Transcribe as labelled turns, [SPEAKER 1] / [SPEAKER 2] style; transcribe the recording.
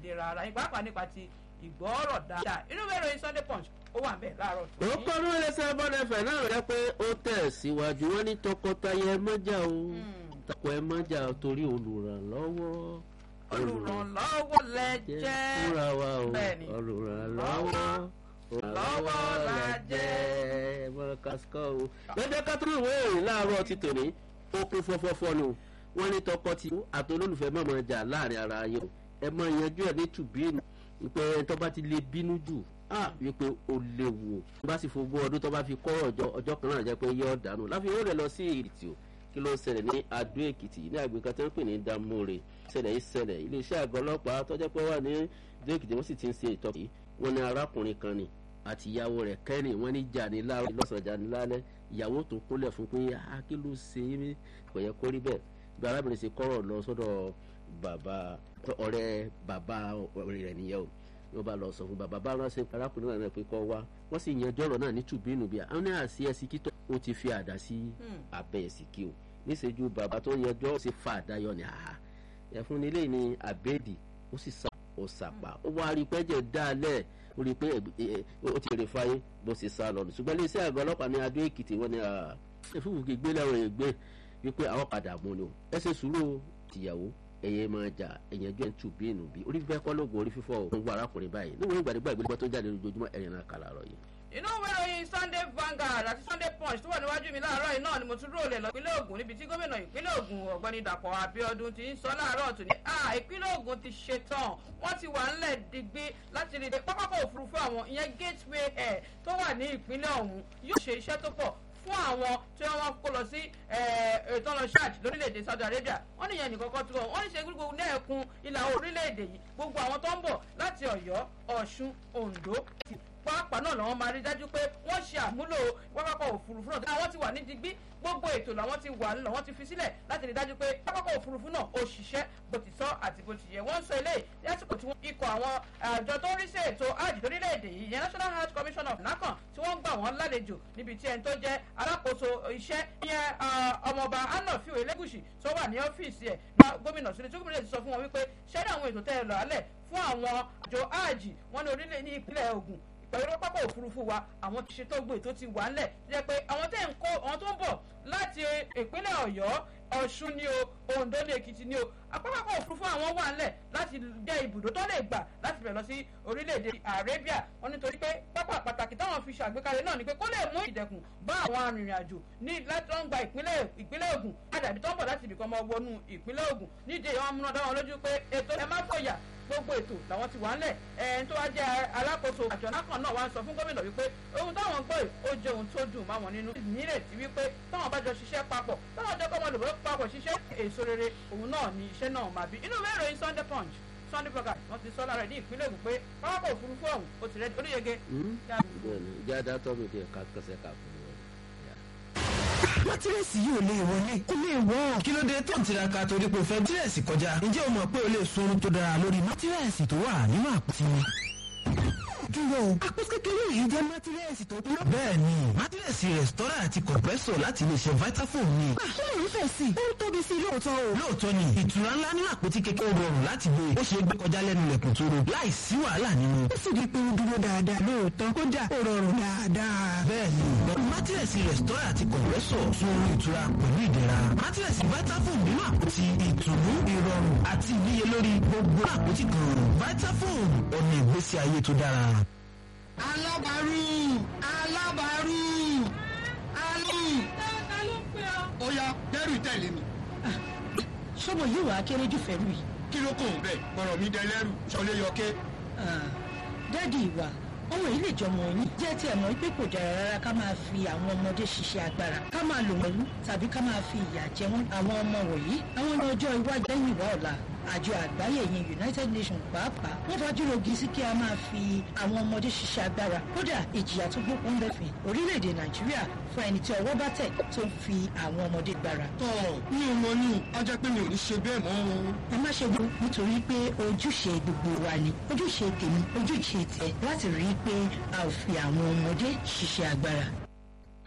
[SPEAKER 1] ìlera ara yín pàápàá nípa ti ìgbọ́rọ̀ dáadáa inú ìwé ìròyìn sunday punch ó wà bẹ́ẹ̀ láàárọ̀ tó
[SPEAKER 2] ó kọ́ ló lè ṣe bọ́dẹ̀fẹ̀ náà rẹ pé ó tẹ̀ síwájú wọn ní tọkọtaya ẹ mọ́jà o tọkọ ẹ mọ́jà o torí olùrànlọ́wọ́
[SPEAKER 1] olùrànlọ́wọ́ lẹ jẹ́
[SPEAKER 2] fúnra wa o
[SPEAKER 1] Bẹ́ẹ̀ni.
[SPEAKER 2] olùrànlọ́wọ́ olùrànlọ́wọ́ la jẹ́ mọ́ kásíkọ́ o. lọ́jọ́ kátólì wo èrè láàárọ̀ ti tòní ó kún fọ́fọ́fọ́ ni o wọ́n ní tọkọ ti àti olólùfẹ́ mọ̀ mọ̀ jà láàrin ara yẹn o ẹ mọ ìyanjú ẹ̀ ní tùbínú wípé tó bá ti lè bínú jù ah wípé ó léwu o tó bá sì fogún ọdún tó bá fi kọ́ ọjọ́ ọjọ́ kan náà jẹ́ pé yọ dànù láfi ó rẹ̀ lọ sí ìrìtì o kí ló ń ṣẹlẹ̀ ní adó èkìtì ní àgbéká tó ń pè ní damore ṣẹlẹ̀ yìí ṣẹlẹ̀ iléeṣẹ́ àgọ́ ọlọ́pàá tó jẹ́ pé wà ní adó èkìtì wọ́n sì ti ń ṣe ìtọ́jú wọn ní arákùnrin kan ni àti ìyàwó rẹ̀ kẹ́rin wọ́n ní jà ní láàárọ̀ lọ́sàn-án jà ní lálẹ́ ìyàwó tó kúnlẹ̀ fún pé ah kí ló ṣe é kò yẹ kó rí bẹ́ẹ̀ bí arábìnrin ṣe kọ́rọ̀ lọ sọ́dọ̀ bàbá ọ̀rẹ́ bàbá rẹ̀ nìyẹn o wọ́n bá lọ sọ fún bàbá bá ránṣẹ́ arákùnrin náà pé kọ́ wá wọ́n sì yanjú ọ̀rọ̀ náà ní tùbínú bíi àwọn náà sí ẹsì kítọ́ ó ti fi àdá sí abẹ́ ẹ̀sì kí o níṣẹ́jú bàbá tó yanjú ó sì fa àdá yọ ní àhà ẹ̀fún nílé ní àbẹ́ẹ̀dì ó sì sá ó sàpà ó wá rí pẹ́jẹ́ dálẹ̀ ó rí pé ó ti rè fáyé bó sì sá lọ ṣùgbọ́n iléeṣẹ́ àgọ́ ọlọ́pàá ní adó èkìtì wọ́n ní ẹ̀fúùfù kì í gbé lẹ́wọ̀n ègbé wípé àwọn padà mú ni o ẹ ṣe sùúrù tìyàwó ẹyẹ máa jà ẹyẹ ẹjọ ẹtù bí inú bí orí fífẹ́ kọ́ lóògùn orí fífọ́ ò ń wọ arákùnrin báyìí níwọ̀n ìgbàdégbà ìgbélébọ́ tó jáde lójoojúmọ́ ẹ̀yìn náà kàlà rọ̀ yìí.
[SPEAKER 1] inú ìwé ìròyìn sunday vanguard àti sunday punch tó wà níwájú mi láàárọ̀ yìí náà ni mo tún rólẹ̀ lọ ìpínlẹ̀ ogun níbi tí gómìnà ìpínlẹ̀ ogun ọ̀gbẹ́ni dàpọ̀ abiodun ti ń sọ láàárọ̀ tó ní à ìpínlẹ̀ ogun ti ṣetán wọ́n ti wà ńlẹ̀ digbí láti rí i pápákọ̀ òfurufú àwọn ìyẹn gateway air tó wà ní ìpínlẹ̀ ọ̀hún yóò ṣe iṣẹ́ tó pọ̀ fún àwọn tí wọ́n kó lọ sí ètò ọ̀nà church lórílẹ̀‐èdè saudi arabia wọ́n níyẹn nìkan kan tó wọ́n ní ṣe gbogbo ní ẹ̀kún ìlà orílẹ̀‐èdè yìí gbogbo àwọn tó ń bọ̀ láti ọ̀yọ́ ọ̀ṣun ondo pàápàá náà làwọn máa rí dájú pé wọ́n ṣe àmúlò pápákọ̀ òfurufú náà àwọn ti wà ní digbí gbogbo ètò làwọn ti wà nílò wọ́n ti fi sílẹ̀ láti rí dájú pé pápákọ̀ òfurufú náà ó ṣiṣẹ́ bó ti tọ́ àti bó ti yẹ wọ́n sọ eléyìí lásìkò tí wọ́n ikọ̀ àwọn àjọ tó ń rí sí ètò hajj lórílẹ̀‐èdè yìí yẹn national hajj commission of nakan tí wọ́n gbà wọ́n lálejò níbi tí ẹni tó jẹ́ alákòóso iṣẹ́ ìyẹn ọmọọba anafiu elégùsì tó wà ní ọ́fíìsì ẹ̀ gómìnà sílẹ̀ tí gómìnà ti sọ fún wọn wípé ṣẹ́rí àwọn ètò tẹ́ ẹ lọ alẹ̀ fún àwọn àjọ hajj wọn ní orílẹ̀ ní ìpínlẹ̀ ogun pẹ̀lú pápá òfurufú wa àwọn ti ṣe tó gbé tó ti wà ńlẹ̀ jẹ́ pé àwọn tẹ̀ ń kó àwọn tó ń bọ̀ láti ìpínlẹ̀ ọ̀yọ́ ọ̀ṣun ni o ondo ní èkìtì ni o apápákọ̀ òfurufú àwọn wà ńlẹ̀ láti jẹ́ ibùdó tó lè gbà láti bẹ̀rẹ̀ lọ sí orílẹ̀-èdè arabia wọn nítorí pé pápá pàtàkì táwọn fi ṣàgbékalẹ̀ náà ni pé kó lè mú ìdẹ̀kùn bá àwọn arìnrìn-àjò ní láti wọn gba ìpínlẹ̀ ogun àdàbí tó ń bọ̀ láti ibìkan máa wọnú ìpínlẹ̀ ogun nídìí àwọn amúnadá wọn lójú pé ètò ẹ má fòyà gbogbo ètò làwọn ti wà ńlẹ̀ ẹni tó wá jẹ́ alákòóso àjọ náà náà wá ń sọ fún gómìnà wípé ohun táwọn gbọ́ yìí ó jẹ́ ohun tó dùn máwọn nínú nírètí wípé táwọn bá jọ ṣiṣẹ́ papọ̀ táwọn jẹ́ kọ́mọ lòbó papọ̀ ṣiṣẹ́ èso rere òun náà ni iṣẹ́ náà máa bí inú ìwé ìròyìn sunday punch sunday blogger wọ́n ti sọ lára ẹ̀ ní ìpínlẹ̀ Ògùn pé pápákọ̀ òfurufú ọ̀hún ó ti rẹ́ oníyege.
[SPEAKER 2] ìjà dátọ́ mi dé kásẹ̀ kà fún mi
[SPEAKER 3] mátírẹ́sì yìí ò lè wọlé kó lè wọ́. kí ló dé tó ń tiraka torí pé o fẹ́ mátírẹ́sì kọjá ǹjẹ́ o mọ̀ pé o lè sunrun tó dára lórí mátírẹ́sì tó wà nínú àpótí dúró o. àpótí kékeré yìí jẹ́ mátírẹ́sì tó kúrò. bẹ́ẹ̀ni mátírẹ́sì rẹ̀stọ́rà àti kọ̀pẹ́sọ̀ láti iléeṣẹ́ vitafoam ni.
[SPEAKER 4] àṣọ ló ń fẹ̀ sí i. ó ń tóbi sí i lóòótọ́ o.
[SPEAKER 3] lóòótọ́ ni ìtura ńlá nínú àpótí kékeré rọrùn láti gbé ó ṣe é gbé kọjá lẹ́nu ilẹ̀kùn tó ro láì sí wàhálà nínú.
[SPEAKER 4] ó sì di pé ó dúró dáadáa lóòótọ́ kódà ó rọrùn dáadáa.
[SPEAKER 3] bẹ́ẹ̀ni mátírẹ́sì rẹ̀stọ́rà àti kọ̀pẹ́sọ̀ fún orí ìtura pẹ̀lú ìdẹ̀ra. mátírẹ́sì vitafoam nínú àpótí ìtùnú ìrọ̀rùn àti ìníyelórí gbogbo àpótí kan vitafoam ọ̀nà ìgbésí ayé tó dára
[SPEAKER 5] alábàárù alábàárù alú.
[SPEAKER 1] ta ló ń pè ọ́.
[SPEAKER 5] ó yá dẹ́rù tẹ̀lé mi.
[SPEAKER 4] sọ́mọ yìí wàá kéré jù fẹ́rù yìí.
[SPEAKER 5] kí ló kò ń bẹ̀ gbọ́dọ̀ mi dẹlẹ́rù sọlé yọké.
[SPEAKER 4] dádì ìwà ọmọ yìí lè jọmọ yín jẹ́ tí ẹ̀ mọ̀ pé kò dára rárá ká máa fi àwọn ọmọdé ṣiṣẹ́ agbára ká máa lò wọ́n lú tàbí ká máa fi ìyà jẹ wọ́n àwọn ọmọ wọ̀nyí àwọn ní ọjọ́ iwájú lẹ́yìn ìwà ọ̀la àjọ àgbáyé yẹn united nations pàápàá wọ́n fajúro gi sí kí a máa fi àwọn ọmọdé ṣiṣẹ́ agbára kódà ìjìyà tó gbókun lẹ́fìn orílẹ̀-èdè nàìjíríà fún ẹni tí ọwọ́ bá tẹ̀ tó ń fi àwọn ọmọdé gbára.
[SPEAKER 5] tọ́ mi ò mọ ní a jẹ́ pé mi ò ní ṣe bẹ́ẹ̀ mọ́ o.
[SPEAKER 4] ẹ má ṣe gbọ́ nítorí pé ojúṣe gbogbo wa ni ojúṣe tèmi ojúṣe tẹ láti rí i pé a ò fi àwọn ọmọdé ṣiṣẹ́ agbára